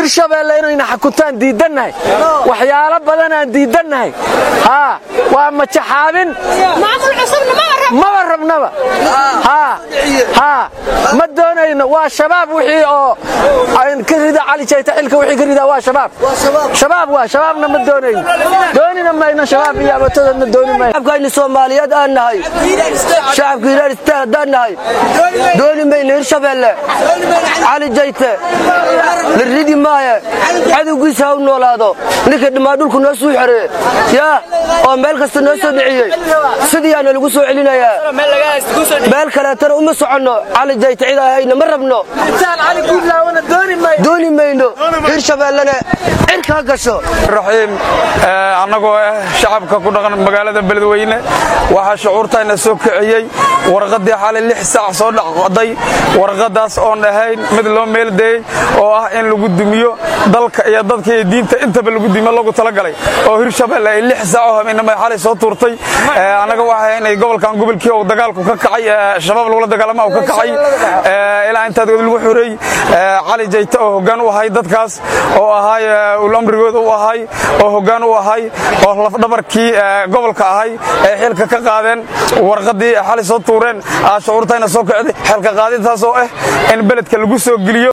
hirshabeelle inayna xakuntaan diidannahay waxyaalo badanaan diidannahay haa waa majaxaabin maba rabnaba haa haa ma doonayno waa shabaab wixii oo ka rida cali jayta xilka wixii ka ridaa waa shabaab shabaab waa shabaabna ma doonayno doonina mayno shabaab iyo abatadana dooni mayno shacabkayni soomaaliyeed aan nahay shacabka hiiraan istaan haddaan nahay dooni mayno hirshabeelle cali jayte la ridi maaye cadowgiisa ha u noolaado ninka dhammaan dhulku noo suu xereeye yaa oo meel kasta noo soo dhiciyey sidiiyaana lagu soo celinayaa meel kaleetana uma soconno cali jayte cid ahayna ma rabno dooni mayno hirshabeellena cirka ha gasho raxiim annagoo ah shacabka ku dhaqan magaalada beledweyne waxaa shucuurtayna soo kiciyey warqaddii xalay lix saac soo dhacday warqaddaas oon ahayn mid loo meeldeeyey oo ah in lagu dumiyo dalka iyo dadka iyo diinta intaba lagu dumiyo lagu talagalay oo hirshabelle ay lix saac oo habeenimo xalay soo tuurtay annaga waxay inay gobolkan gobolkii uu dagaalku ka kacay shabaab lagula dagaalama uu ka kacay ilaa intaad lagu xoreey cali jayte oo hoggaan u ahay dadkaas oo ahay ulamrigooda u ahay oo hoggaan u ahay oo lafdhabarkii gobolka ahay ee xilka ka qaadeen warqaddii xalay soo tuureen shucuurtayna soo kicday xilka qaadintaas oo ah in beledka lagu soo geliyo